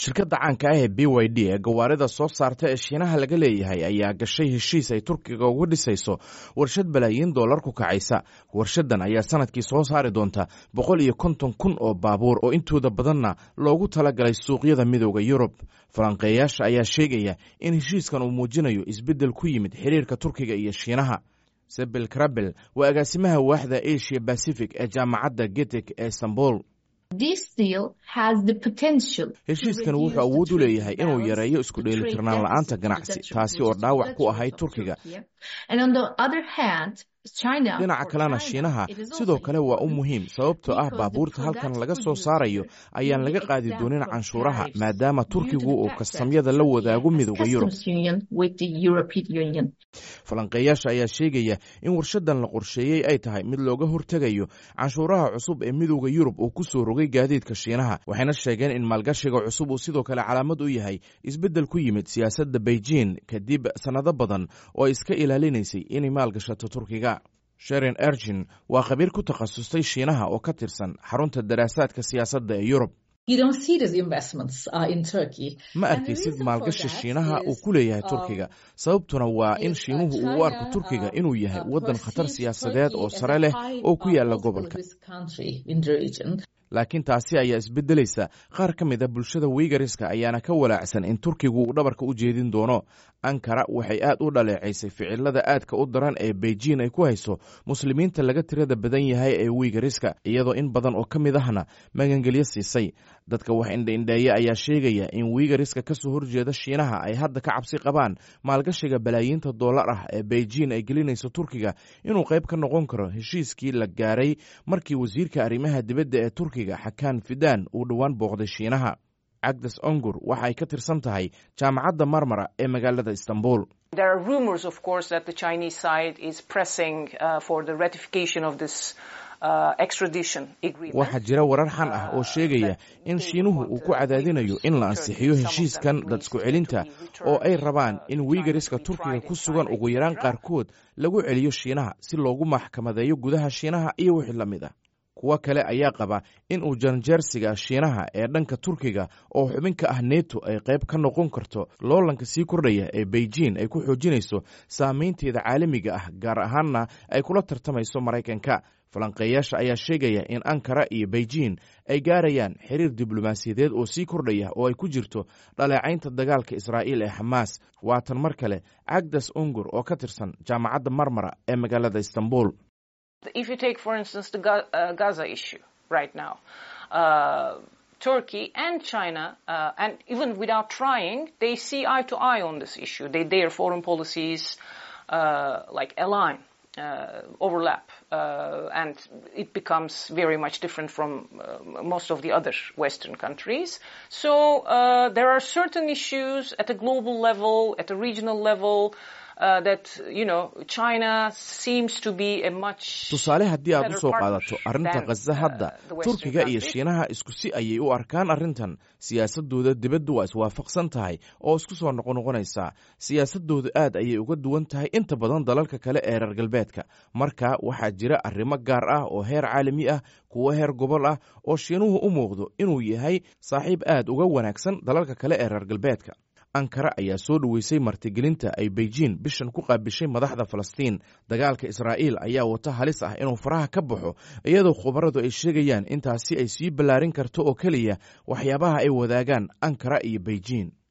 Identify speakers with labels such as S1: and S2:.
S1: shirkadda caanka ah ee b y d ee gawaarida soo saarta ee shiinaha laga leeyahay ayaa gashay heshiis ay turkiga uga dhisayso warshad balaayiin dollar ku kacaysa warshadan ayaa sanadkii soo saari doonta boqol iyo konton kun oo baabuur oo intooda badanna loogu talagalay suuqyada midooda yurub falanqeeyaasha ayaa sheegaya in heshiiskan uu muujinayo isbeddel ku yimid xiriirka turkiga iyo shiinaha sebel krabel waa agaasimaha waaxda asia bacific ee jaamacadda getek ee istanbul heshiiskan wuxuu awood u leeyahay inuu yareeyo isku dheelitirnaan la-aanta ganacsi taasi oo dhaawac ku ahayd turkiga dhinaca kalena shiinaha sidoo kale waa u muhiim sababtoo ah baabuurta halkan laga soo saarayo ayaan laga qaadi doonin canshuuraha maadaama turkigu uu kastamyada la wadaago midooda yurub falanqeeyaasha ayaa sheegaya in warshadan la qorsheeyey ay tahay mid looga hortegayo canshuuraha cusub ee midooda yurub uu ku soo rogay gaadiidka shiinaha waxayna sheegeen in maalgashiga cusub uu sidoo kale calaamad u yahay isbeddel ku yimid siyaasadda beijing kadib sannado badan oo ay iska ilaalinaysay inay maalgashato turkiga sherin ergin waa khabiir ku takhasustay shiinaha oo ka tirsan xarunta daraasaadka siyaasadda ee yurub ma arkaysid maalgashi shiinaha uu ku leeyahay turkiga sababtuna waa in shiinuhu uu u arko turkiga inuu yahay waddan khatar siyaasadeed oo sare leh oo ku yaala gobolka laakiin taasi ayaa isbeddelaysa qaar ka mid a bulshada wiigariska ayaana ka walaacsan in turkigu uu dhabarka u jeedin doono ankara waxay aad u dhaleecaysay ficilada aadka u daran ee beijing ay ku hayso muslimiinta laga tirada badan yahay ee wiigariska iyadoo in badan oo ka mid ahna magangelyo siisay dadka wax indhaindheeya ayaa sheegaya in wiigariska ka soo horjeeda shiinaha ay hadda ka cabsi qabaan maalgashiga balaayiinta dollar ah ee beijing ay gelinayso turkiga inuu qayb ka noqon karo heshiiskii la gaaray markii wasiirka arrimaha dibadda ee turkiga xakaan fidan uu dhowaan booqday shiinaha cagdes ongur waxa ay ka tirsan tahay jaamacadda marmara ee magaalada istanbul waxaa jira warar xan ah oo sheegaya in shiinuhu uu ku cadaadinayo in la ansixiyo heshiiskan dad isku celinta oo ay rabaan in wiigariska turkiga ku sugan ugu yaraan qaarkood lagu celiyo shiinaha si loogu maxkamadeeyo gudaha shiinaha iyo wixii la mid ah kuwo kale ayaa qaba in uu janjeersiga shiinaha ee dhanka turkiga oo xubin ka ah neto ay qayb ka noqon karto loolanka sii kordhaya ee beijing ay ku xoojinayso saameynteeda caalamiga ah gaar ahaanna ay kula tartamayso maraykanka falanqeeyaasha ayaa sheegaya in ankara iyo beijing ay gaarayaan xiriir diblomaasiyadeed oo sii kordhaya oo ay ku jirto dhaleecaynta dagaalka israa'iil ee xamaas waatan mar kale cagdas ungur oo ka tirsan jaamacadda marmara ee magaalada istanbul
S2: If you take, for instance, the uh, Gaza issue right now, uh, Turkey and China, uh, and even without trying, they see eye to eye on this issue. They, their foreign policies, like align, overlap, and it becomes very much different from most of the other Western countries. So there are certain issues at a global level, at a regional level.
S1: tusaale haddii aad u soo qaadato arrinta khaza hadda turkiga iyo shiinaha isku si ayay u arkaan arrintan siyaasadooda dibaddu waa iswaafaqsan tahay oo isku soo noqonoqonaysaa siyaasadoodu aad ayay uga duwan tahay inta badan dalalka kale ee reer galbeedka marka waxaa jira arrimo gaar ah oo heer caalami ah kuwo heer gobol ah oo shiinuhu u muuqdo inuu yahay saaxiib aad uga wanaagsan dalalka kale ee reer galbeedka ankara ayaa soo dhoweysay martigelinta ay beijing bishan ku qaabishay madaxda falastiin dagaalka israa'iil ayaa wata halis ah inuu faraha ka baxo iyadoo khubaradu ay sheegayaan intaasi ay sii ballaarin karto oo keliya waxyaabaha ay wadaagaan ankara iyo beijing